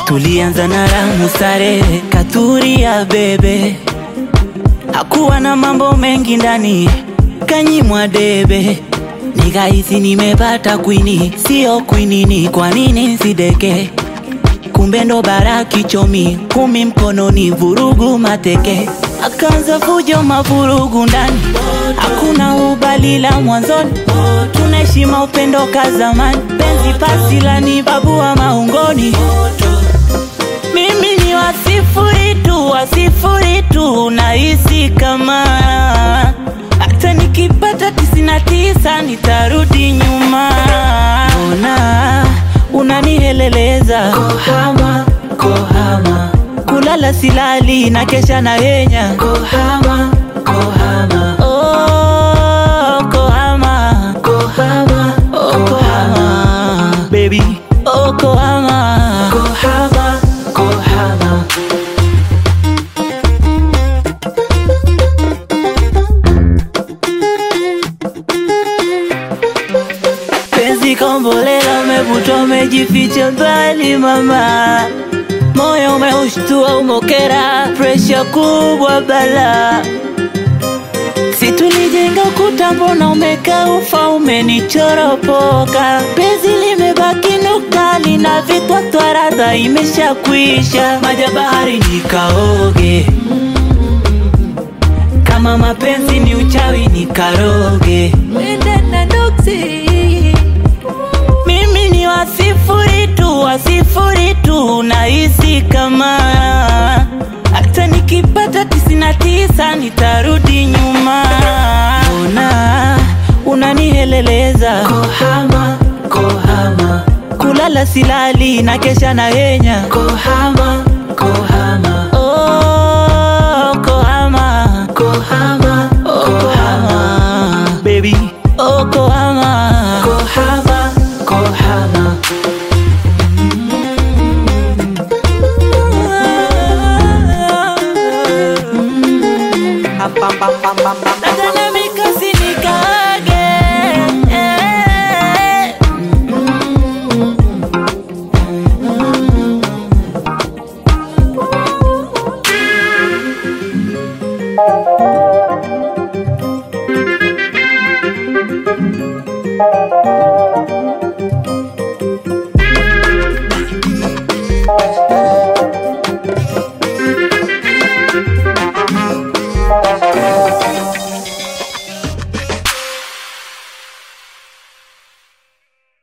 tulianza na ramu starehe, katuri ya bebe, hakuwa na mambo mengi ndani, kanyimwa debe, nikahisi nimepata kwini, sio kwinini. Kwa nini sideke? Kumbe ndo bara kichomi, kumi mkononi, vurugu mateke, akaanza fujo mavurugu ndani, hakuna ubalila mwanzoni, tunaheshima upendo ka zamani, penzi pasi la ni babu wa maungoni. Mimi ni wasifuri tu, wasifuri tu, nahisi kama hata nikipata tisini na tisa nitarudi nyuma. Ona unaniheleleza Kohama, kohama, kulala silali na kesha na henya kohama, kohama, oh, kohama kohama, oh, kohama baby oh, kohama kohama, kohama. penzi kombolela umevuta umejificha mbali mama moyo umeushtua umokera presha kubwa bala si tulijenga ukuta mbona umekaa ufa umenichoropoka penzi limebaki nukta lina vitwatwa radha imeshakwisha maja bahari nikaoge kama mapenzi ni uchawi nikaroge mimi ni wasifuri tu, wasifuri tu, nahisi kama hata nikipata tisini na tisa nitarudi nyuma. Ona unaniheleleza, Kohama, kohama, kulala silali na kesha na henya kohama, kohama, oh, kohama, kohama, oh, kohama, baby, oh, kohama. kohama, kohama. Nataka mikosi nikage, eh. Thank